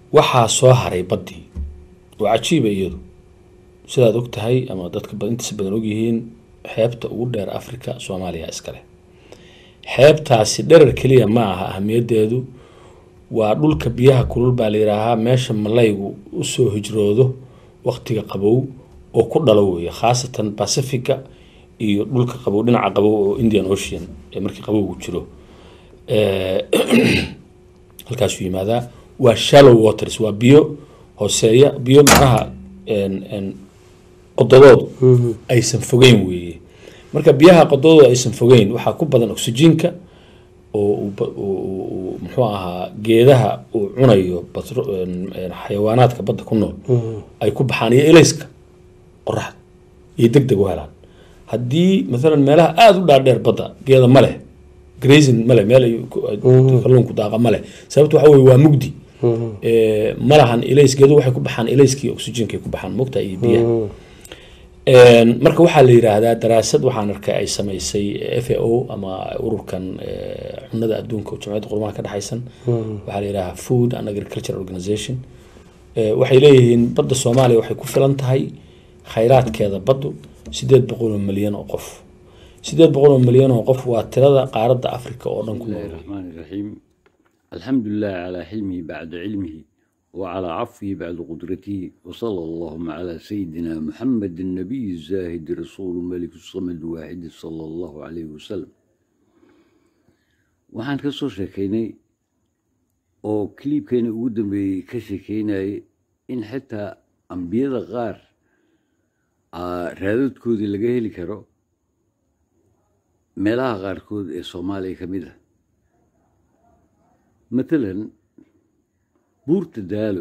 waxaa soo haray baddii oo cajiiba iyadu sidaad og tahay ama dadka ba- intiisa badan ogyihiin xeebta ugu dheer africa soomaaliya iskale xeebtaasi dherer keliya ma aha ahamiyadeedu waa dhulka biyaha kulul baa la yidhaahaa meesha malaygu usoo hijroodo waqtiga qabow oo ku dhalo weeye khaasatan pacifica iyo dhulka qabow dhinaca qabow oo indian ocean ee markii qabowgu jiro Eh, halkaasuu yimaadaa waa shallow waters waa biyo hooseeya biyo macnaha en- en qododoodu aysan fogeyn weeye marka biyaha qododoodu aysan fogeyn waxaa ku badan oxygenka oo uu ba- uu- uu- uu muxuu ahaa geedaha uu cunayo batro- en- en xayawaanaadka badda ku nool ay ku baxaan iyo elayska qoraxda iyo deg deg u helaan haddii maalan meelaha aada u dhaadheer badda geeda ma leh grazing ma leh meel ay ku- ay kalluunku daaqa ma leh sababta waxa weye waa mugdi Eh, ma lahan elays geedu waxay ku baxaan elayskii oxygenkay ku baxaan mugta iyo biyaha En, marka waxaa la yidhaahdaa daraasad waxaan arkay ay samaysay f a o ama ururkan eh, cunada adduunka oo jamciyadda qurumaha ka dhexaysan waxaa la yidhahaa food and agriculture organization Eh, waxay leeyihiin badda soomaaliya waxay ku filan tahay khayraadkeeda baddu sideed boqol oo milyan oo qof sideed boqol oo milyan oo qof waa tirada qaaradda africa oo dhan ku بسم الله nool الرحمن الرحيم الحمد لله على حلمه بعد علمه وعلى عفوه بعد قدرته وصلى اللهم على سيدنا محمد النبي الزاهد رسول ملك الصمد واحد صلى الله عليه وسلم waxaan ka soo sheekaynay oo kiliibkeena ugu dambeeyey ka sheekaynayay in xitaa ambiyada qaar aa raadadkoodii laga heli karo meelaha qaarkood ee soomaaliya ka mid ah matalan buurta daalo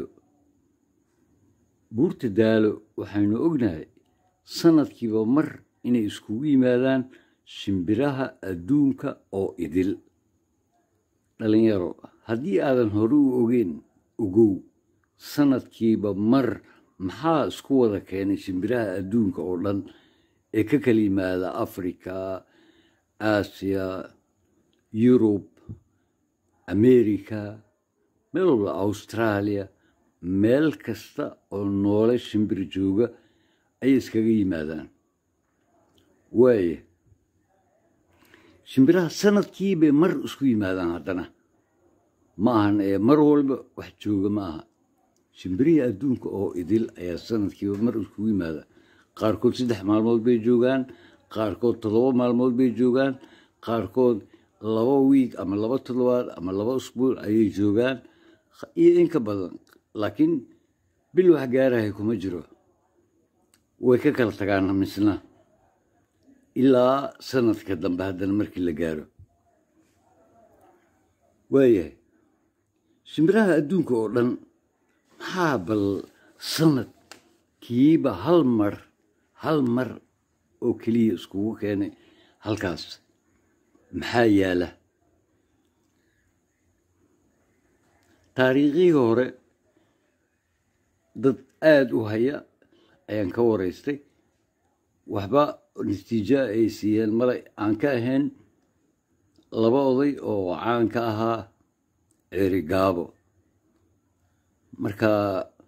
buurta daalo waxaynu ognahay sanadkiiba mar inay iskugu yimaadaan shimbiraha adduunka oo idil dhalinyaro haddii aadan hore u ogeyn ogow sanadkiiba mar maxaa isku wada keenay shimbiraha adduunka oo dhan ee ka kala yimaada africa aasiya yurub america meel walba australia meel kasta oo noole shimbir jooga ayay iskaga yimaadaan waaya shimbiraha sanadkiibay mar isku yimaadaan haddana ma ahan ee mar walba wax jooga ma aha shimbirihii adduunka oo idil ayaa sanadkiiba mar iskugu yimaada qaarkood saddex maalmood bay joogaan qaarkood toddoba maalmood bay joogaan qaarkood laba wiig ama laba toddobaad ama laba usbuuc ayay joogaan iyo in ka badan laakiin bil wax gaarahay kuma jiro way ka kala tagaan misna ilaa sanadka dambe haddana markii la gaaro waayahay shimbiraha adduunka oo dhan maxaa bal sanadkiiba hal mar hal mar oo keliya iskugu keenay halkaas maxaa yaala taariikhihii hore dad aada u haya ayaan ka waraystay waxba natiijo ay siiyeen male aan ka ahayn laba oday oo caan ka ahaa ceeri gaabo marka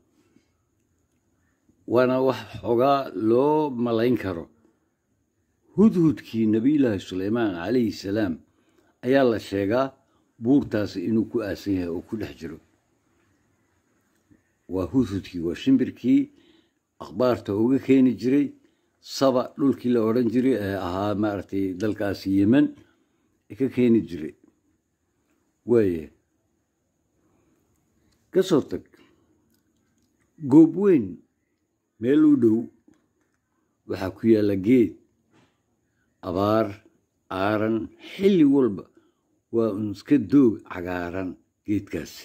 waana wax xogaa loo malayn karo hudhudkii nebiyullaahi suleymaan calayhi salaam ayaa la sheegaa buurtaasi inuu ku aasan yahay oo ku dhex jiro waa hudhudkii waa shimbirkii akhbaarta uga keeni jiray saba dhulkii la odhan jiray ee ahaa maaragtay dalkaasi yemen ee ka keeni jiray waaya ka soo tag goob weyn meel u dhow waxaa ku yaalla geed abaar aaran xilli walba waa un iska doog cagaaran geedkaasi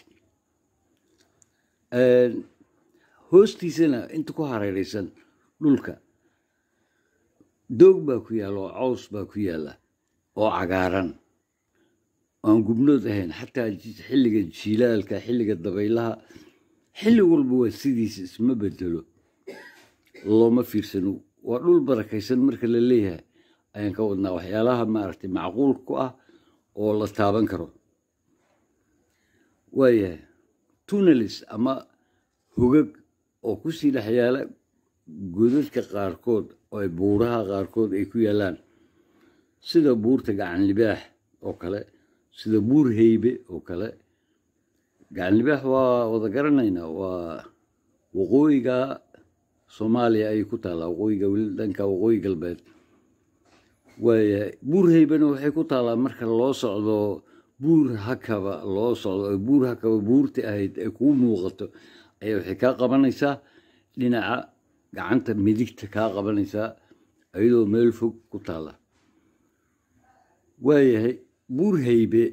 hoostiisana inta ku hareeraysan dhulka doog baa ku yaalla oo caws baa ku yaalla oo cagaaran aan gubnood ahayn xataa xilliga jiilaalka xilliga dabaylaha xilli walba waa sidiisa isma bedelo looma fiirsano waa dhul barakaysan marka la leeyahay ayaan ka wadnaa waxyaalaha maaragtay macquul ku ah oo la taaban karo waayahay tunelis ama hogag oo kusii dhex yaala godadka qaarkood oo ay buuraha qaarkood ay ku yaalaan sida buurta gacan libaax oo kale sida buur heybe oo kale gacan libaax waa wada garanaynaa waa waqooyiga soomaaliya ayay ku taallaa waqooyiga weli dhanka waqooyi galbeed waayahay buur heybena waxay ku taallaa marka loo socdo buur hakaba loo socdo oo buur hakaba buurti ahayd ay kuu muuqato ayaa waxay kaa qabanaysaa dhinaca gacanta midigta kaa qabanaysaa iyadoo meel fog ku taalla waayahay buur heybe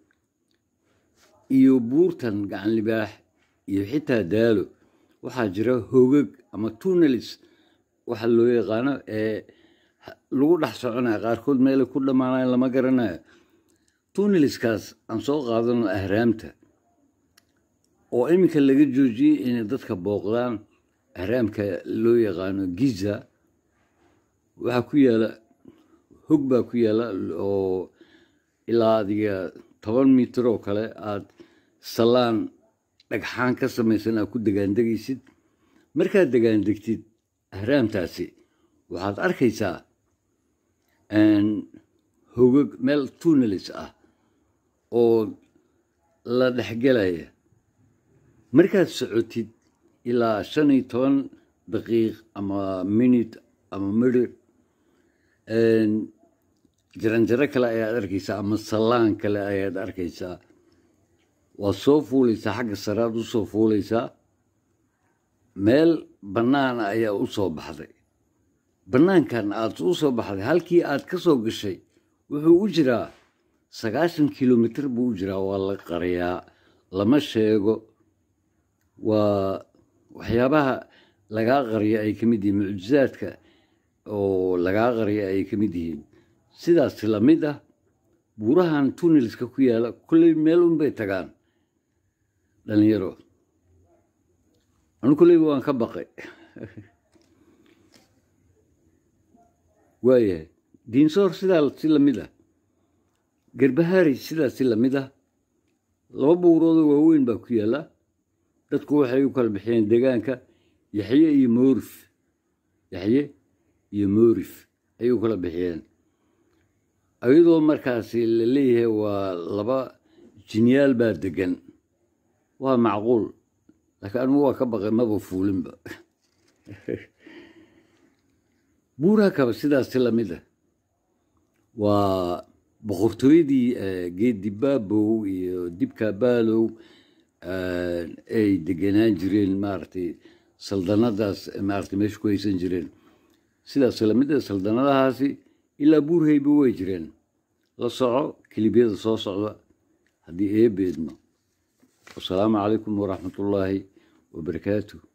iyo buurtan gacan libaax iyo xitaa daalo waxaa jira hogag ama tunelis waxa loo yaqaano ee lagu dhex soconaya qaarkood meelay ku dhammaanayan lama garanayo tuneliskaas aan soo qaadano ahraamta oo iminka laga joojiyey inay dadka booqdaan ahraamka loo yaqaano giza waxaa ku yaala hog baa ku yaala oo ilaa adiga toban mitir oo kale aad salaan dhagxaan ka samaysan aad ku degaandegaysid markaad degaandegtid ahraamtaasi waxaad arkaysaa hogag meel tunelis ah oo la dhexgelaya markaad socotid ilaa shan iyo toban daqiiq ama minute ama midhir jaranjaro kale ayaad arkaysaa ama salaan kale ayaad arkaysaa waad soo fuulaysaa xagga saraad u soo fuulaysaa meel bannaana ayaa u soo baxday bannaankan aad u soo baxday halkii aad ka soo gashay wuxuu u jiraa sagaashan kilomitr buu u jiraa waa la qariyaa lama sheego waa waxyaabaha lagaa qariya ay ka mid yihiin mucjizaadka oo lagaa qariya ay ka mid yihiin sidaas lamid ah buurahan tunelska ku yaala kulley meel unbay tagaan dhalinyaro anu kulleyba waan ka baqay waayahay diinsoor sidaa si lamid ah garbahaari sidaa si lamid ah laba buuroodoo waaweyn baa ku yaalla dadku waxay u kala bixiyeen deegaanka yaxye iyo moorif yaxye iyo moorif ayay u kala bixiyeen iyadoo markaasi la leeyahay waa laba jinyaal baa degan waa macquul laakiin anugu waa ka baqay maba fuulinba buuraha kaba sidaasi lamid ah waa boqortooyadii geedi baabow iyo dibka baalow ay degenaan jireen maaragtay saldanadaas maaragtay meesha ku haysan jireen sidaas lamid ah saldanadahaasi ilaa buurhayba way jireen la soco kelibyada soo socda haddii eebeedno wasalaamu calaykum waraxmatullaahi wabarakaatuh